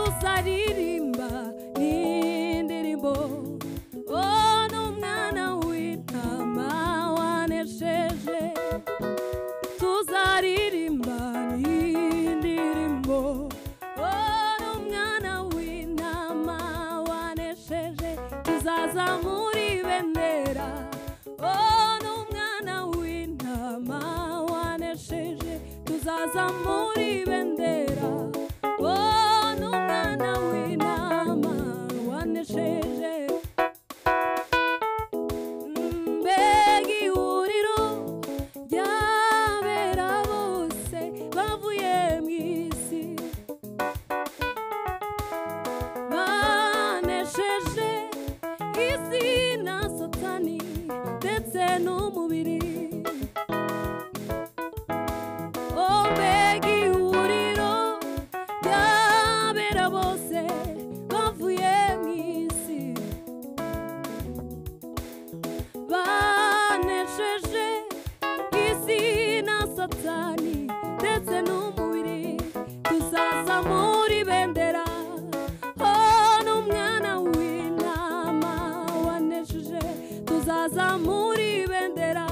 tuzaririmba n'indirimbo oh n'umwana w'intama wanesheje tuzaririmba n'indirimbo oh n'umwana w'intama wanesheje tuzazamura ibendera oh n'umwana w'intama wanesheje tuzazamura ibendera oh n'umwana w'intama wanesheje mbega ihuriro ry'abera bose bavuye mu isi banesheje isi na satani ndetse n'umubiri oh mbega ihuriro ry'abera bose bavuye mu isi banesheje isi na satani ndetse n'umubiri tuzaza muri bendera oh n'umwana w'intama wanesheje tuzaza muri bendera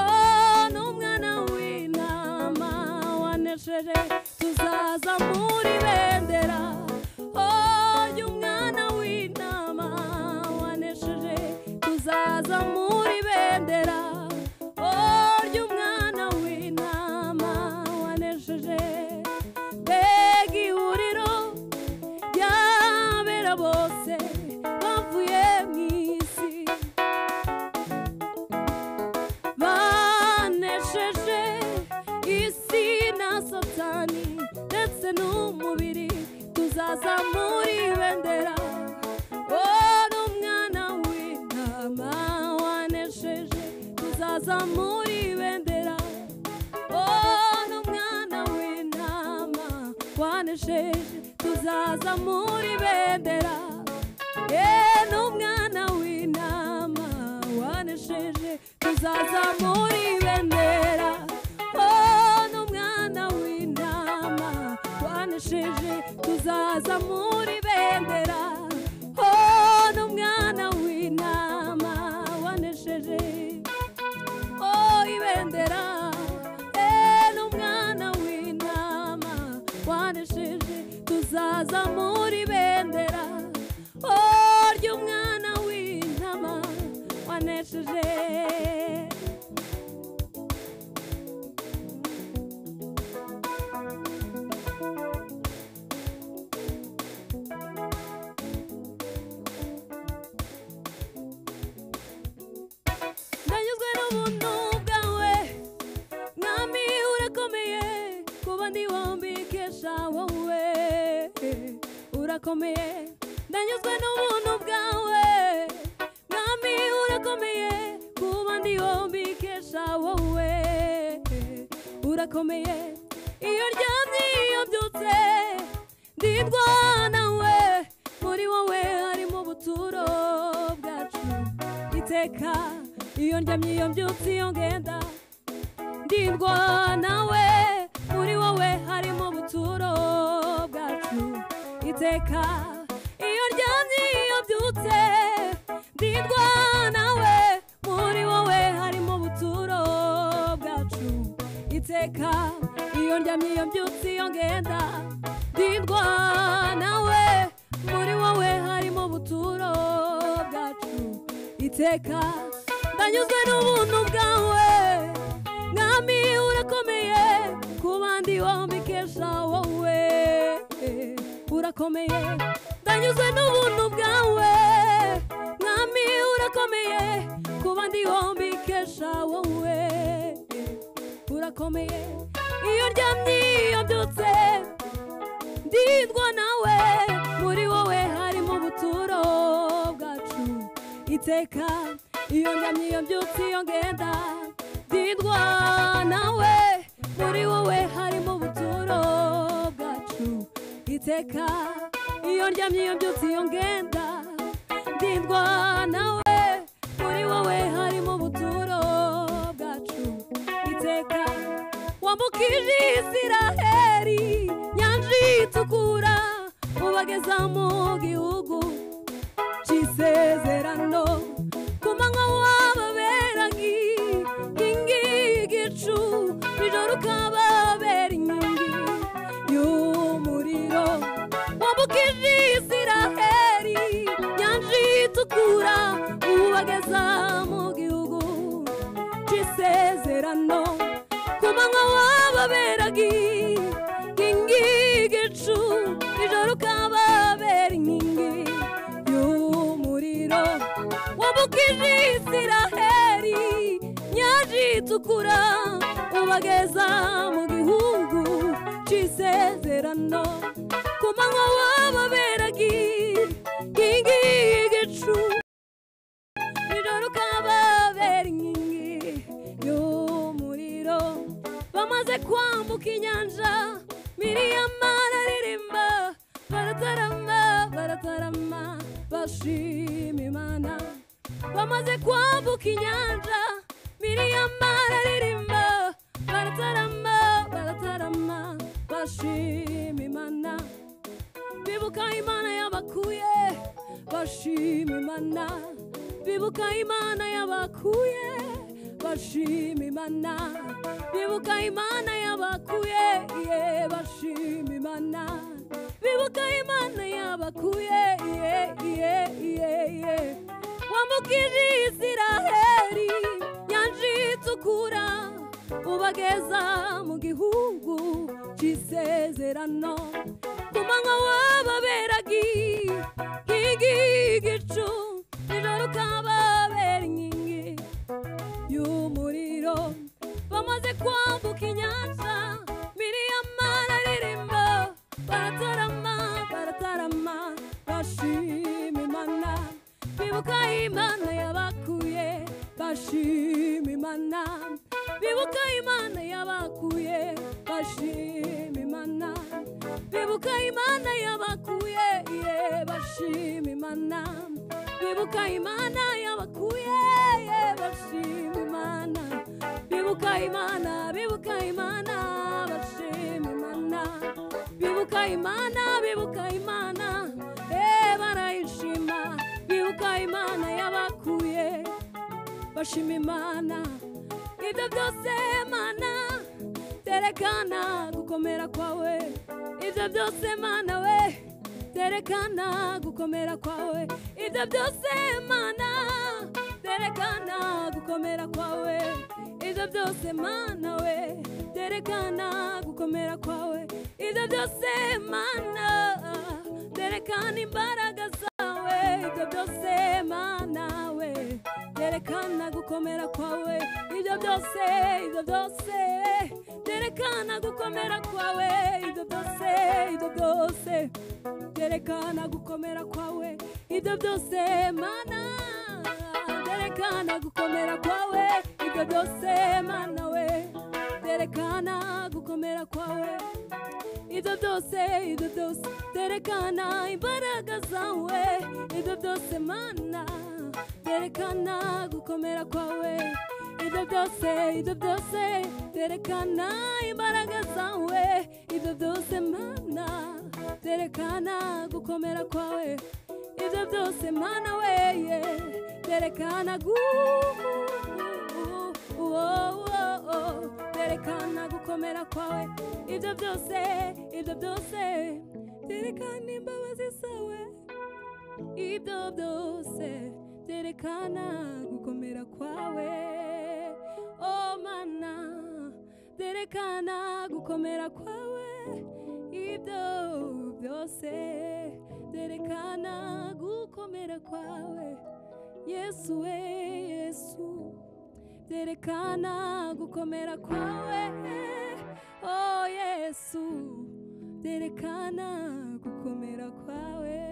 oh n'umwana w'intama wanesheje tuzaza muri bendera oh y'umwana w'intama wanesheje tuzaza muri bendera oh ry'umwana w'intama wanesheje mbega ihuriro ry'abera bose bavuye mu isi banesheje isi na satani ndetse n'umubiri tuzaza muri bendera oh n'umwana w'intama wanesheje tuzaza muri bendera oh n'umwana w'intama wanesheje tuzaza muri bendera yeah, n'umwana w'intama wanesheje tuzaza muri bendera oh n'umwana w'intama wanesheje tuzaza muri bendera oh n'umwana w'intama wanesheje oh ibendera eh n'umwana w'intama wanesheje tuzaza muri bendera oh ry'umwana w'intama wanesheje ndanyuzwe n'ubuntu bwawe mwami urakomeye kuba ndi bombi kesha wowe urakomeye ndanyuzwe n'ubuntu bwawe mwami urakomeye kuba ndi bombi kesha wowe urakomeye iyo ryamye iyo byutse ndindwa nawe muri wowe harimo ubuturo bwacu iteka iyo ndyamye iyo mbyutse iyo ngenda ndindwa nawe muri wowe harimo ubuturo bwacu iteka iyo ryamye iyo byutse ndindwa nawe muri wowe harimo ubuturo bwacu iteka iyo ndyamye iyo mbyutse iyo ngenda ndindwa nawe muri wowe harimo ubuturo bwacu iteka ndanyuzwe n'ubuntu bwawe mwami urakomeye ku bandi bombi kesha wowe urakomeye ndanyuzwe n'ubuntu bwawe mwami urakomeye ku bandi bombi kesha wowe urakomeye iyo ryamye iyo byutse ndindwa nawe muri wowe harimo ubuturo bwacu iteka iyo ndyamye iyo mbyutse iyo ngenda ndindwa nawe muri wowe harimo ubuturo bwacu iteka iyo ndyamye iyo mbyutse iyo ngenda ndindwa nawe muri wowe harimo ubuturo bwacu iteka iteka wambukije isiraheri nyanja itukura ubageza mu gihugu cy'isezerano ku manywa wababeraga inkingi y'igicu nijoro ukababera inkingi y'umuriro wambukije isiraheri nyanja itukura ubageza mu gihugu cy'isezerano ku manywa wababeraga inkingi y'igicu nijoro ukababera inkingi y'umuriro wambukije isiraheri nyanja itukura ubageza mu gihugu cy'isezerano ku manywa wababeraga inkingi y'igicu nijoro ukababera inkingi y'umuriro bamaze kwambuka inyanja miriyama araririmba baratarama baratarama bashima imana bamaze kwambuka inyanja miriyama araririmba baratarama baratarama bashima imana bibuka imana y'abakuye bashima imana bibuka imana y'abakuye bashima imana bibuka imana y'abakuye ye bashima imana bibuka imana y'abakuye ye ye ye ye wambukije isiraheri nyanja itukura ubageza mu gihugu cy'isezerano ku manywa wababeraga inkingi y'igicu nijoro ukababera inkingi y'umuriro bamaze kwambuka inyanja miriyama araririmba baratarama baratarama bashima imana bibuka imana yabakuye bashima imana bibuka imana yabakuye bashima imana bibuka imana yabakuye ye bashima imana bibuka imana yabakuye ye bashima imana bibuka imana bibuka imana bashima imana bibuka imana bibuka imana eh barayishima bibuka imana yabakuye bashima imana ibyo byose mana terekana gukomera kwawe ibyo byose mana we terekana gukomera kwawe ibyo byose mana terekana gukomera kwawe ibyo byose mana we terekana gukomera kwawe ibyo byose mana terekana imbaraga zawe ibyo byose mana we terekana gukomera kwawe ibyo byose ibyo byose terekana gukomera kwawe ibyo byose ibyo byose terekana gukomera kwawe ibyo byose mana terekana gukomera kwawe ibyo byose mana we terekana gukomera kwawe ibyo byose ibyo byose terekana imbaraga zawe ibyo byose mana terekana gukomera kwawe ibyo byose ibyo byose terekana imbaraga zawe ibyo byose mana terekana gukomera kwawe ibyo byose mana weye terekana gu terekana gukomera kwawe ibyo byose ibyo byose terekana imbabazi zawe ibyo byose terekana gukomera kwawe oh mana terekana gukomera kwawe ibyo byose terekana gukomera kwawe yesu we yesu terekana gukomera kwawe oh yesu terekana gukomera kwawe